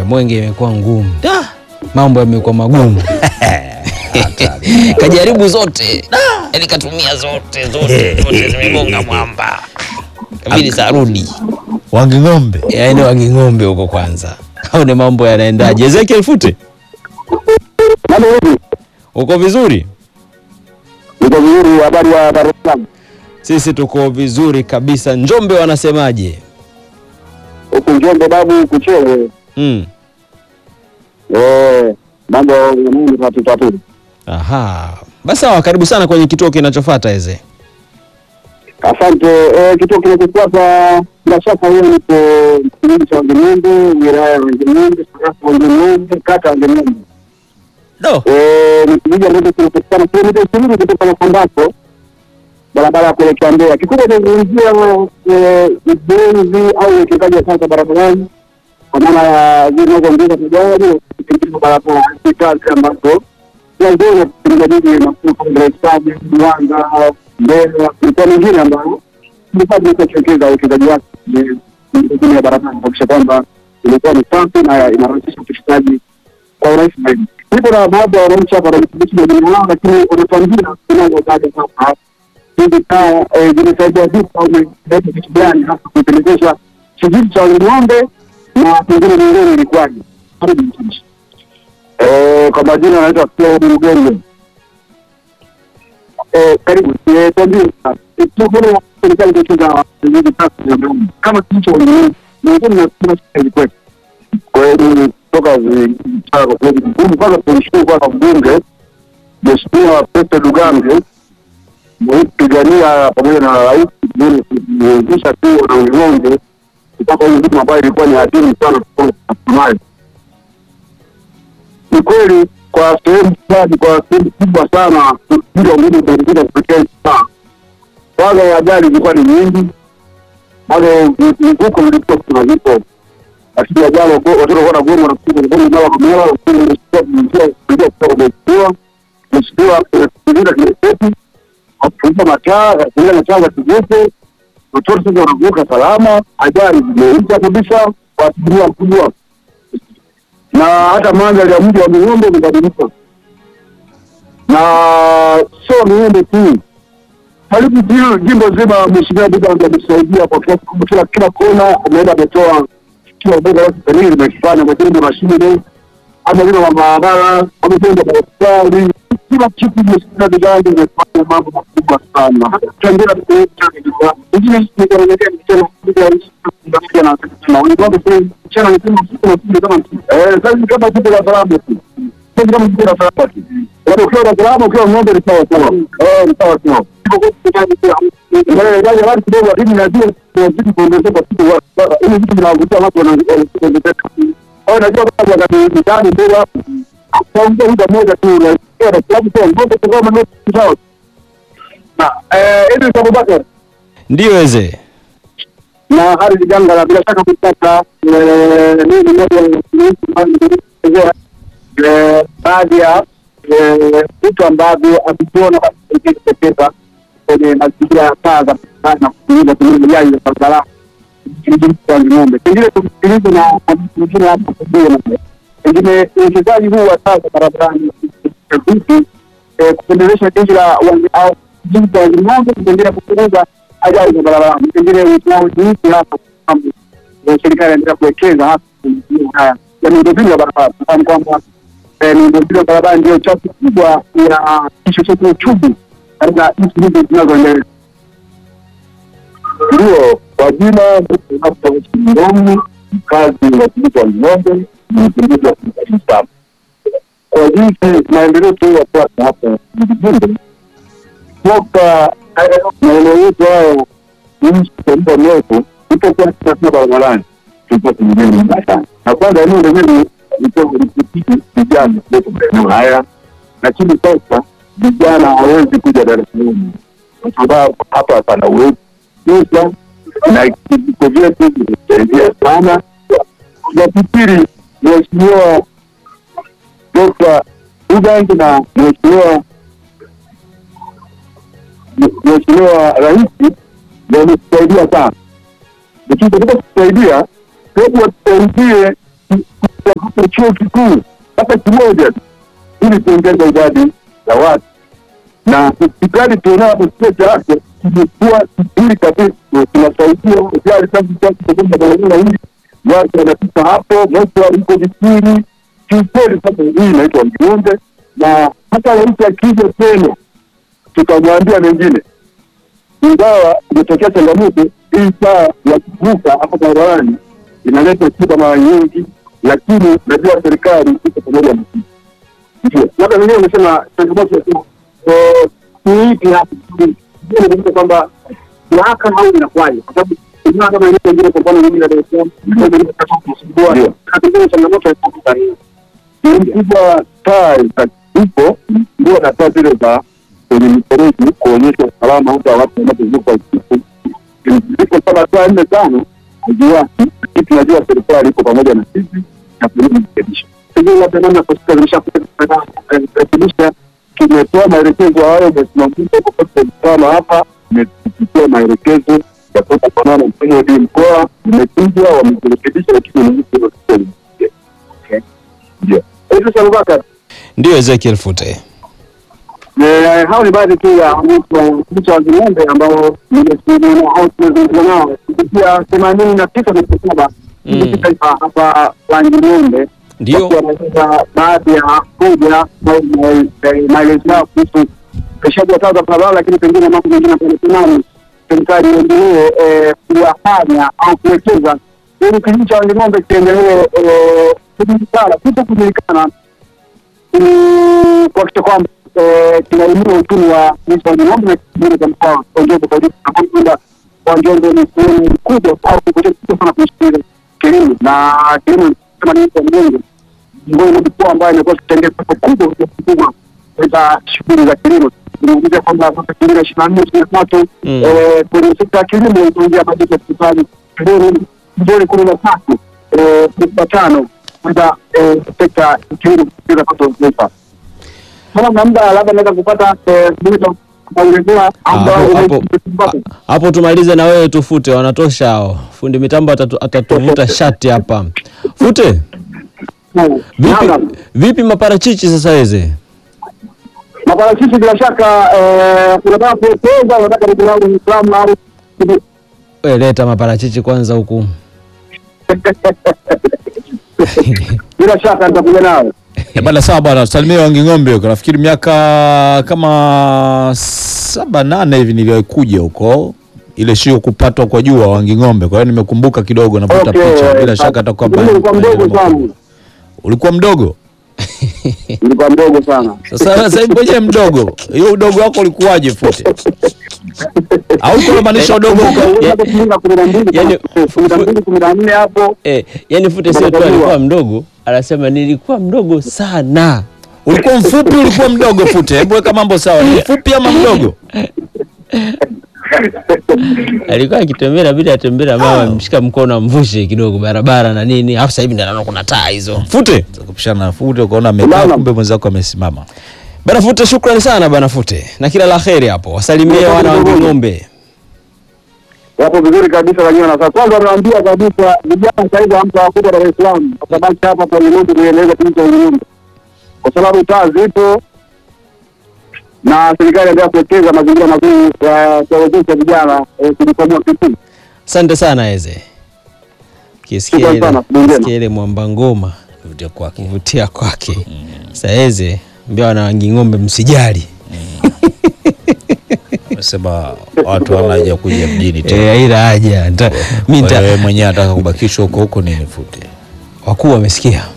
Mwenge imekuwa ngumu, Da, mambo yamekuwa magumu. Kajaribu zote, Da, yaani katumia zote zote zote, zimegonga mwamba, kabidi sarudi Wanging'ombe yaani wanging'ombe huko kwanza. Aone mambo yanaendaje. Ezekiel Fute, Mambo hivi uko vizuri? uko vizuri? Habari ya Dar es Salaam Sisi tuko vizuri kabisa. Njombe wanasemaje? huku Njombe babu kuchewe. Mm. Eh, mambo ya nini tatu tatu. Aha, basi sawa, karibu sana kwenye kituo kinachofuata Eze. Asante. Eh, kituo kinachofuata bila shaka hiyo nipo kijiji cha Wangenyembe, wilaya ya Wangenyembe, sarafu Wangenyembe, kata Wangenyembe. Do. Eh, ni kijiji ambacho kinapatikana kilomita ishirini kutoka Makambako, barabara ya kuelekea Mbeya. Kikubwa tunazungumzia eh, ujenzi au uwekezaji wa sasa barabarani kwa maana ya zinazoongeza magari kutengeneza barabara hizi kazi ambazo tunaziona katika jiji makuu kama Dar es Salaam, Mwanza, Mbeya, mikoa mingine ambayo serikali imekuwa ikiwekeza uwekezaji wake kwenye miundombinu ya barabara kuhakikisha kwamba imekuwa ni safi na inarahisisha upitishaji kwa urahisi zaidi. Niko na baadhi ya wananchi hapa wanajishughulisha na jamii yao, lakini wanatuambia tunazotaja sasa hizi taa eh, zimesaidia vipi au imeleta kitu gani hasa kuipelekesha kijiji cha Ng'ombe na pengine mingine ilikuwaje? Karibu mtumishi. Eh, kwa majina anaitwa Claude Mgenge. Eh, karibu. Eh, tuambie sasa. Eh, tunaona serikali imecheza hizi taa za Ng'ombe. Kama kijiji cha Ng'ombe, miongoni mwa kuna shida ilikuwa kweli toka vitaa kwa kweli ngumu. Kwanza tunashukuru kwanza mbunge Mheshimiwa Pete Dugange kupigania pamoja na rais kuwezesha tu na ng'ombe kupata hii huduma ambayo ilikuwa ni adimu sana nayo. Ni kweli kwa sehemu fulani, kwa sehemu kubwa sana, hizo ngumu zinakuja kupitia hii taa. Kwanza ya ajali zilikuwa ni nyingi, bado mvuko vilikuwa kuna vipo lakini ajali watoto walikuwa na goma na kupiga ngoma mara kwa mara, lakini imechukua kuingia kuingia kutoka mheshimiwa mheshimiwa kuzingira kiresepi kufunga mataa kufunga mataa za kivuko, watoto sasa wanavuka salama, ajali zimeisha kabisa kwa asilimia kubwa, na hata mandhari ya mji wa Miombe umebadilika, na sio Miombe tu, karibu ji- jimbo zima. Mheshimiwa Dugange amesaidia kwa kiasi kubwa, kila kila kona ameenda ametoa kila ubora wake kamili limekifanya, amejenga mashine amejenga mabarabara, amejenga hospitali, kila kitu Mheshimiwa Dugange amefanya mambo makubwa sana. Tukiangalia ingine nikaelekea mchana kuja ndio na na wengine sasa mchana ni kama siku na siku kama eh sasa kama kitu la salama tu. Sasa kama kitu la salama tu. Wale ukiwa na salama ukiwa ng'ombe ni sawa sawa. Eh ni sawa sawa. Eh gari gari kidogo lakini najua tunazidi kuongezeka siku wa ili vitu vinavutia watu wanaongezeka. Au najua kama wakati mtani ndio hapo. Kwa muda mmoja tu na kwa sababu kwa ng'ombe kwa kama ni sawa. Na eh ili Abubakar Ndiyo Eze. na hali janga la bila shaka kutaka nini moja ya baadhi ya eh, vitu ambavyo havikuona kutokeza kwenye mazingira ya taa za barabarani na kutumia kutumia mijali ya barabarani kijiji cha ng'ombe. Pengine tumsikilize na mtu mwingine hapa kuona pengine uwekezaji huu wa taa za barabarani vipi eh, kupendelesha jiji la Wange- au jiji cha ng'ombe kupendelea kupunguza ajali za barabarani. Pengine tunao jinsi hapa kwamba eh, serikali inaendelea kuwekeza hasa kwenye maeneo haya ya miundombinu ya barabara. Nafahamu kwamba eh, miundombinu ya barabara ndio chachu kubwa ya kichocheo cha uchumi katika nchi hizi zinazoendelea. Ndio, kwa jina Ng'ombe, kazi ya kijiji wa Ng'ombe, ni kijiji wa Kiislamu. Kwa jinsi maendeleo tu ya sasa hapa vijijini, toka maeneo yetu hayo nchi kwa muda mrefu, tulipokuwa tunasema barabarani, tulikuwa tumejenga mbaya sana. Na kwanza eneo lenyewe ilikuwa likipiti vijana kutoka maeneo haya, lakini sasa vijana hawezi kuja Dar es Salaam kwa sababu hapa pana uwezo pesa na vijiko vyetu vimesaidia sana. Nafikiri Mheshimiwa Dr. Ugangi na Mheshimiwa Mheshimiwa Rais wametusaidia sana, lakini katika kusaidia, hebu watusaidie tupate chuo kikuu hata kimoja tu ili kuongeza idadi ya watu na hospitali tuonapo kituo cha afya kimekuwa kizuri kabisa, na kinasaidia hospitali sasa kutoka barabara hii, watu wanapita hapo, moto iko vizuri kiukweli. Sasa hii inaitwa Mjumbe, na hata rais akija tena tutamwambia mengine, ingawa imetokea changamoto hii saa ya kuvuka hapo barabarani inaleta shida mara nyingi, lakini najua serikali iko pamoja na sisi. Ndio labda mwenyewe umesema changamoto eh, ni ipi hapa? Ndio nimekuta kwamba mahakama au inakuwaje? Kwa sababu kuna kama ile nyingine, kwa mfano mimi na Dar es Salaam ndio ndio kutaka kusumbua, na pengine changamoto ya kuvuka hii kubwa taa za- ipo ndio na taa zile za kwenye mifereji kuonyesha usalama hata watu wanapovuka usiku. Ziko kama taa nne tano haziwaki, lakini tunajua serikali iko pamoja na sisi na kujaribu kurekebisha. Pengine labda namna Costa zimesharekebisha, tumetoa maelekezo hayo, umesimamisha kokote usalama hapa, umepitia maelekezo ya kuweza kuonana na mkuu wa mkoa, umekuja wamezirekebisha, lakini ni hivyo ndio. Idris Abubakar, Ndio Ezekiel Fute. eh, hao ni baadhi tu ya wananchi wa Ng'ombe ambao nimezungumza au tumezungumza nao kupitia themanini na tisa nukta saba Mm. kitaifa hapa Wanging'ombe, Ndio. wakiwa wanaeleza baadhi ya hoja au ma- maelezo yao kuhusu upeshaji wa taa za barabara, lakini pengine mambo mengine ambayo natamani serikali iendelee eh, kuyafanya au kuwekeza ili kijiji cha Wanging'ombe kiendelee eh, kujulikana, kuto kujulikana ili kuhakikisha kwamba eh, tunainua uchumi wa nchi wa Njombe na kingine cha mkoa wa Njombe kwa ujumla, kwa kwamba wa Njombe ni sehemu kubwa au kupotea kubwa sana kwenye shughuli za kilimo na kilimo kama ni kwa Mungu miongoni mwa mikoa ambayo imekuwa ikichangia soko kubwa kwa kikubwa katika shughuli za kilimo. Tunaongea kwamba mwaka elfu mbili na ishirini na nne ishirini na tatu Mm. eh, kwenye sekta ya kilimo itaingia bajeti ya serikali bilioni bilioni kumi na tatu eh, nukta tano kwenda eh, sekta ya kilimo kuongeza pato la taifa. Kama mna muda labda naweza kupata eh, muda kuongezea Ah, muda hapo- wangu hapo- hapo tumalize na wewe tufute, wanatosha hao. Fundi mitambo atatu- atatuvuta shati hapa. Fute, vipi, Naam. vipi maparachichi sasa weze? maparachichi bila shaka eh, unataka kuwekeza, unataka ndugu yangu Muislamu au We, leta maparachichi kwanza huku. bila shaka nitakuja nayo. Eh, bana sawa bwana, salimia Wanging'ombe huko. Nafikiri miaka kama saba nane hivi niliwahi kuja huko ile shio kupatwa kwa jua Wanging'ombe. Kwa hiyo nimekumbuka kidogo navuta Okay, picha. Bila eh, shaka atakuwa mimi nilikuwa mdogo sana, Ulikuwa mdogo? nilikuwa mdogo sana. Sasa sasa hivi mwenyewe mdogo. Hiyo udogo wako ulikuwaje Fute? Au kunamaanisha udogo uko Unaweza kufunga kumi na mbili yani- kama- kumi na mbili kumi na nne hapo Eh, yani Fute sio tu alikuwa mdogo, anasema nilikuwa mdogo sana. ulikuwa mfupi, ulikuwa mdogo Fute? Hebu weka mambo sawa. Ni mfupi ama mdogo? Alikuwa akitembea inabidi atembee na mama amshika mkono amvushe kidogo barabara na nini. Alafu sasa hivi ndio anaona kuna taa hizo. Fute. Kupishana na Fute ukaona amekaa Unaona? kumbe mwenzako amesimama. Bana Fute, shukrani sana bana Fute, na kila la kheri hapo. Wasalimie wana wa Ng'ombe. wapo vizuri kabisa wenyewe. Na sasa kwanza naambia kabisa vijana sasa hivi hamta wakubwa Dar es Salaam, watabaki hapa kwa Ulimwengu kuendeleza kijiji cha Ulimwengu, kwa sababu taa zipo na serikali endelea kuwekeza mazingira mazuri ya kuwawezesha vijana eh, kujikwamua kiuchumi. Asante sana Eze. Kisikia Shukrani ile, sana, Mungu mwema. kisikia ile mwamba ngoma Kuvutia kwake. kuvutia kwake. Sasa Eze mbia wana Wanging'ombe msijali. Nasema watu hawana haja ya kuja mjini tena. Eh, haina haja. Nita- Mimi Kwa hiyo nita wewe mwenyewe anataka kubakishwa huko huko nini Fute? wakuu wamesikia.